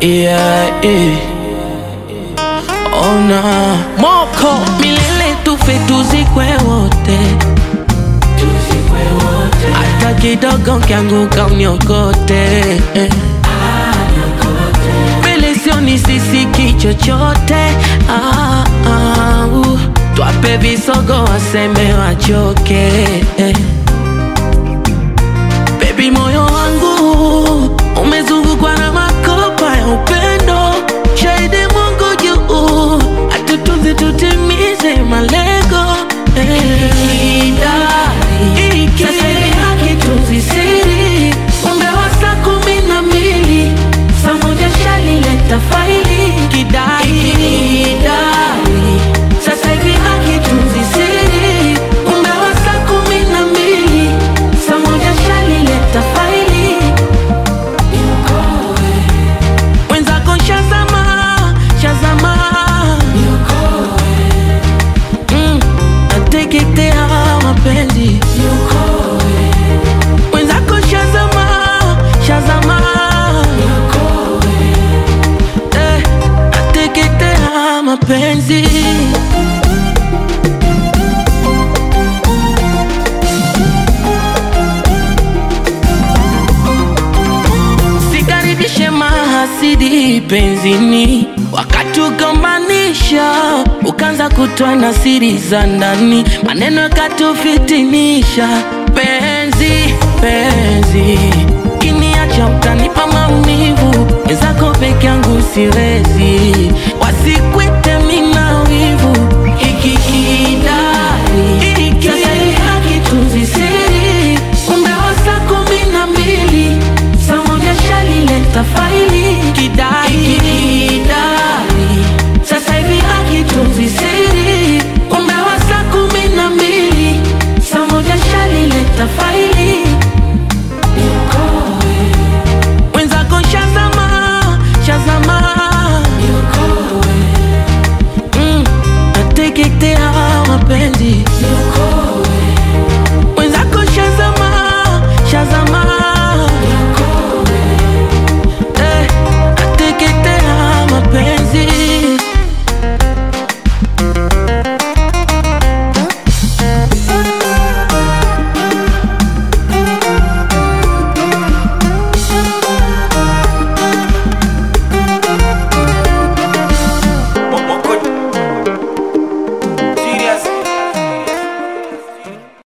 yeah, yeah. Ona moko milele tufe tuzikwe wote, hata kidogo kianguka uniokote eh. Mbele sioni sisiki chochote ah, ah, uh. Twape visogo waseme wachoke eh. Baby, moyo wangu umezungukwa na makopa ya upendo, shahidi Mungu juu, atutunze tutimize malengo eh. Sasa hivi hakitunzi siri, umbe wa saa kumi na mbili saa moja shalileta faili kidai kidai. Sasa hivi hakitunzi siri, umbe wa saa kumi na mbili saa moja shalileta faili mwenzako shazama shazama Mm, nateketea mapenzi mwenzako shazama shazama Eh, nateketea mapenzi Sikaribishe mahasidi penzini, wakatugombanisha, ukaanza kutoa na siri za ndani, maneno yakatufitinisha. Penzi penzi, kiniacha utanipa maumivu, wenzako peke yangu siwezi,